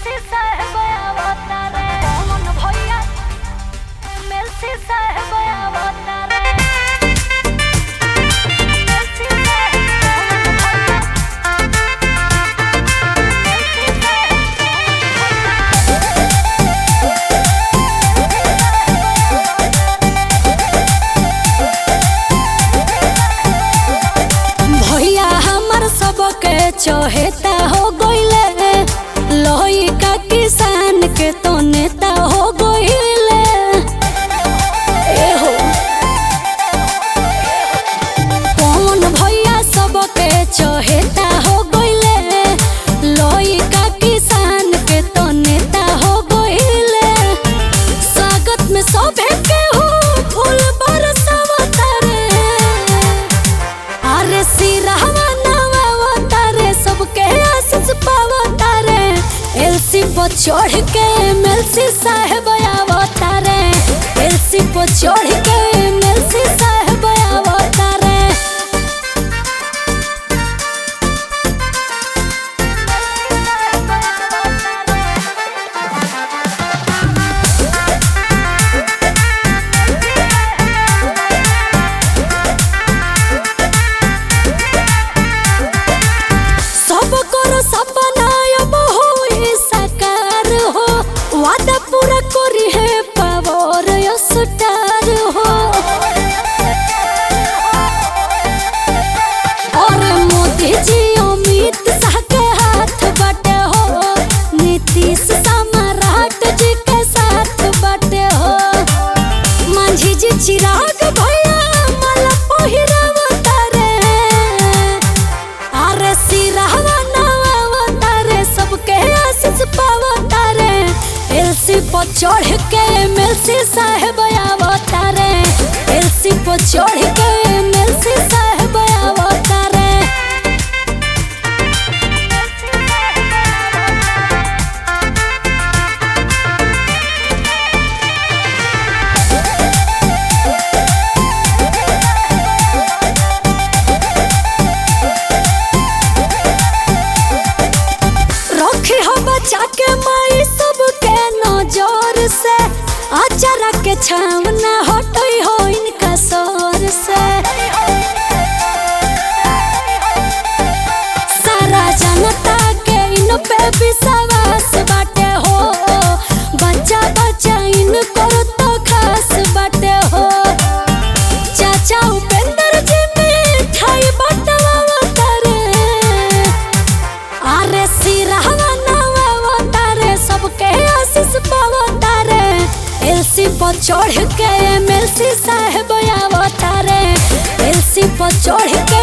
MLC साहेब अवतारे कौन भैया एमएलसी साहेब अवतारे एमएलसी साहेब कौन भैया एमएलसी साहेब कौन भैया भैया हमर सबके चहेता हो गइले लोही का किसान के तो नेता हो गइले ए हो कौन भैया सबके चहेता हो गइले लोही का किसान के तो नेता हो गइले स्वागत में सभे के हो फूल बरसावता रे अरे सिरहवा नवा तारे सबके आशीष पावा तारे एलसी पर चढ़ के एमएलसी साहेब आवतारे एलसी पर चढ़ के एमएलसी साहेब आवतारे सब करो सपना अब होई साकार हो वादा पूरा करी है पावर स्टार हो और मोदी जी अमित शाह के हाथ बटे हो नीतीश सम्राट जी के साथ बटे हो मांझी जी चिराग भैया माला पहिरावता रे अरे सिरहवा नवा रे सबके आशीष पावता रे एलसी पर चढ़ के एमएलसी साहेब आवता रे एलसी पर चढ़ के एमएलसी साहेब आवता रे रखे हो बचा के माई सबके नजर से अचारा के छावना हटई हो इनका सर से सारा जनता के इन पे विश्वास बाटे हो बच्चा बच्चा इनको तो खास बाटे हो चाचा उपेंद्र जी मिठाई बटवा रे अरे सिरहवा नवा तारे सबके आशीष पावता रे एलसी पर चढ़ के एमएलसी साहेब आवता रे एलसी पर चढ़ के